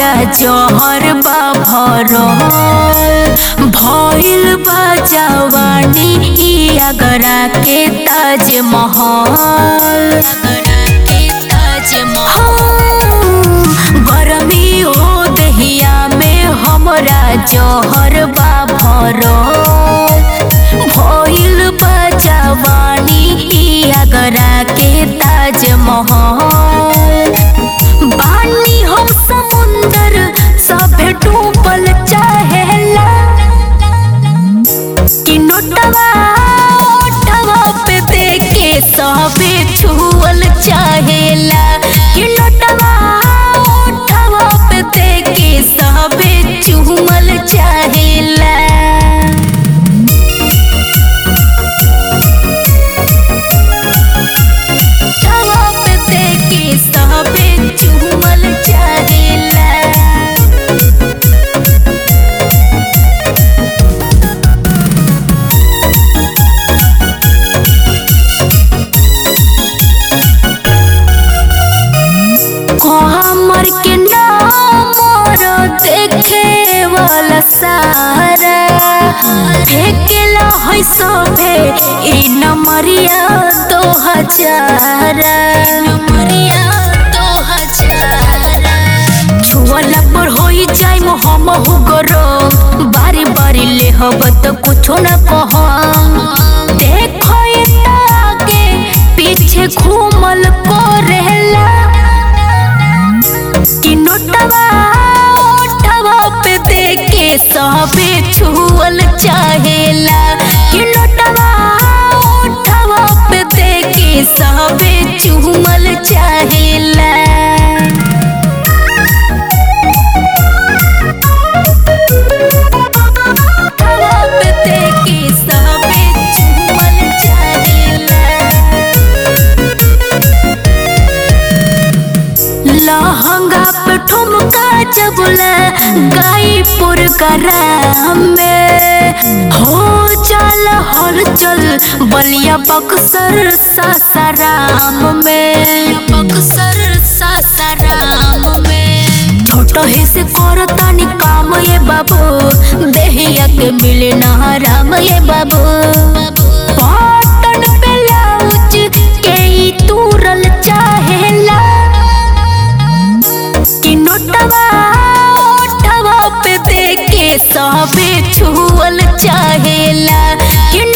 हमरा जहर बा भरल भइल बा जवानी ई आगरा के ताजमहल आगरा के ताजमहल गरमी हो दहिया में हमरा जहर बा भरल भइल बा जवानी ई आगरा के ताजमहल बानी हम समुंदर सभे डूबल चाहेला कि नोटवा ओटवा पे देखे सभे छुअल चाहेला कि नोटवा ओटवा पे देखे सभे चुमल चाहेला तवा पे देखे सभे चुमल चाहेला हमर के नामर देखे वाला सारा फेकेला है सभे ई नमरिया दो हजारा नमरिया दो हजारा छुअला पर होई जाई हम हो गरो बारी बारी ले हब त कुछो न कह देखो ये आगे पीछे घूमल करेला कि नोटवा ओटवा पे देखे सबे छुअल चाहेला कि नोटवा ओटवा पे देखे सबे चुमल चाहेला तवा पे देखे सबे चुमल चाहेला लहंगा पे ठुमका जबला गाईपुर करा में हो चल हलचल बलिया बक्सर सासाराम में बक्सर सासाराम में छोट ही से करतानी काम ये बाबू देहिया के मिले ना राम ये बाबू पाटन ब्लाउज के ई तूरल चाहेला कि नोटवा ओटवा पे देखे सबे छुअल चाहेला कि